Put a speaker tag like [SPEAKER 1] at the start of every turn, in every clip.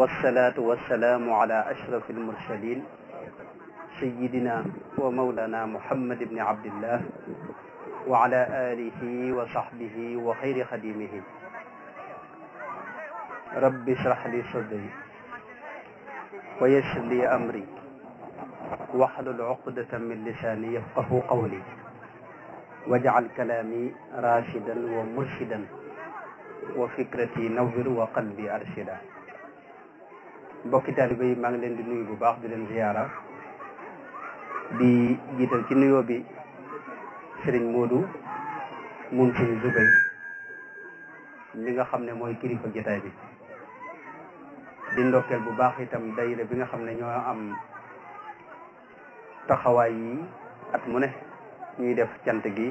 [SPEAKER 1] والصلاة والسلام على أشرف المرسلين سيدنا ومولانا محمد بن عبد الله وعلى آله وصحبه وخير خديمه رب اشرح لي صدري ويسر لي أمري واحلل عقدة من لساني يفقه قولي واجعل كلامي راشدا ومرشدا وفكرتي نور وقلبي أرشدا mbokki taalibe yi maa ngi leen di nuyu bu baax di leen ziyaara di jiital ci nuyoo bi Serigne Modou mun Serigne Zubay li nga xam ne mooy kilifa jotaay bi di ndokkeel bu baax itam dayre bi nga xam ne ñoo am taxawaay yi at mu ne ñuy def cant gi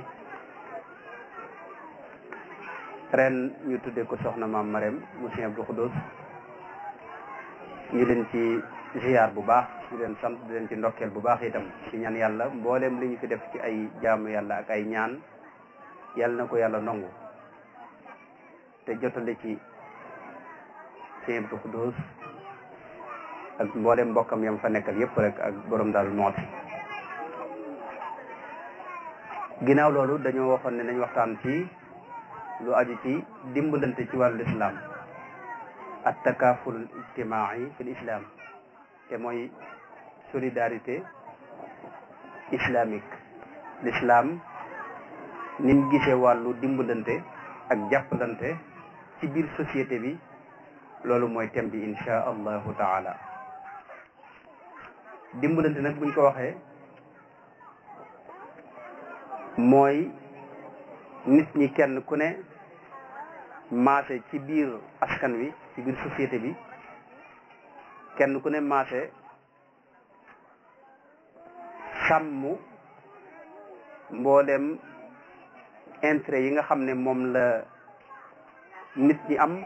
[SPEAKER 1] ren ñu tuddee ko soxna maam Marème mu Sëñ Abdou Khoudoss ñu leen ci ziar bu baax di leen sant di leen ci ndokkeel bu baax itam ci ñaan yàlla mboolem li ñu fi def ci ay jaamu yàlla ak ay ñaan yàlla na ko yàlla nangu te jotale ci Sëñ Abdou Khoudoss ak mboolem mbokkam yam fa nekkal yépp rek ak borom daal mooti ginnaaw loolu dañoo waxoon ne nañ waxtaan ci lu aju ci dimbalante ci wàllu islam at takaful ijtimaai fi l'islam te mooy solidarité islamique l'islam ni mu gisee wàllu dimbalante ak jàppalante ci biir société bi loolu mooy thème bi insha allahu taala dimbalante nag buñ ko waxee mooy nit ñi kenn ku ne maase ci biir askan wi ci biir société bi kenn ku ne maase sàmm mboolem intérêt yi nga xam ne moom la nit ñi am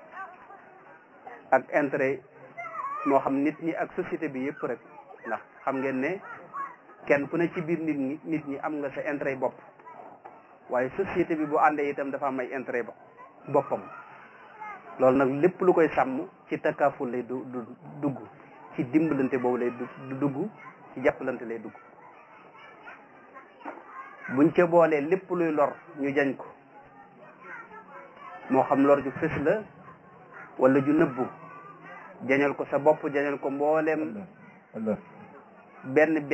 [SPEAKER 1] ak intérêt moo xam nit ñi ak société bi yëpp rek ndax xam ngeen ne kenn ku ne ci biir nit ñi nit ñi am nga sa intérêt bopp waaye société bi bu àndee itam dafa am ay intérêt boppam loolu nag lépp lu koy sàmm ci takkaaful lay du du dugg ci dimbalante boobu lay du dugg ci jàppalante lay dugg buñ ca boolee lépp luy lor ñu jañ ko moo xam lor ju fës la wala ju nëbbu jañal ko sa bopp jañal ko mbooleem benn